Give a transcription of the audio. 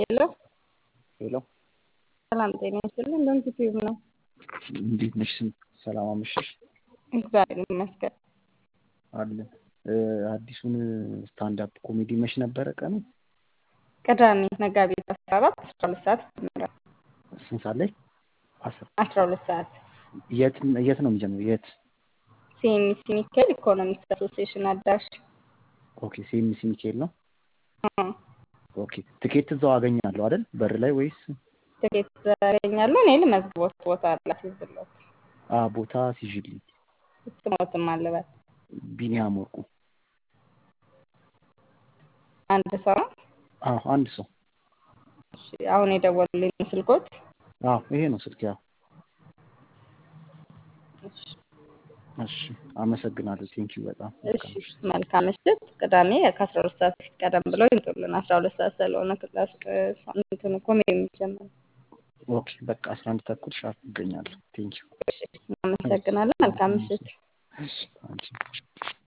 ሄሎ ሄሎ ሰላም ጤና ይስጥልኝ። እንደምን ዩቲዩብ ነው? እንዴት ነሽ? ሰላም አመሸሽ? እግዚአብሔር ይመስገን። አለን አዲሱን ስታንዳፕ ኮሜዲ መች ነበረ ቀኑ? ቅዳሜ መጋቢት አስራ አራት አስራ ሁለት ሰዓት ይጀምራል። ስንት ሰዓት ላይ? አስር አስራ ሁለት ሰዓት የት የት ነው የሚጀምረው? የት? ሲኤምሲ ሚካኤል ኢኮኖሚክስ አሶሲዬሽን አዳራሽ። ኦኬ ሲኤምሲ ሚካኤል ነው። አዎ፣ ኦኬ ትኬት እዛው አገኛለሁ አይደል? በር ላይ ወይስ? ትኬት ያገኛሉ። እኔ ልመዝግቦት ቦታ ላስይዝሎት አ ቦታ ሲዥልኝ ስሞትም አለበት ቢኒያም ወርቁ። አንድ ሰው ነው። አዎ አንድ ሰው። እሺ፣ አሁን የደወሉልኝ ስልኮት። አዎ ይሄ ነው ስልክ። ያው እሺ፣ እሺ አመሰግናለሁ። ቴንኪው በጣም እሺ፣ መልካም ምሽት። ቅዳሜ ከአስራ ሁለት ሰዓት በፊት ቀደም ብለው ይምጡልን። አስራ ሁለት ሰዓት ስለሆነ ክላስ እንትኑ ኮሜዲ የሚጀምረው። ኦኬ በቃ አስራ አንድ ተኩል ሻርፕ እገኛለሁ። ቴንኪው እሺ፣ እናመሰግናለን። መልካም ምሽት። እሺ አንቺ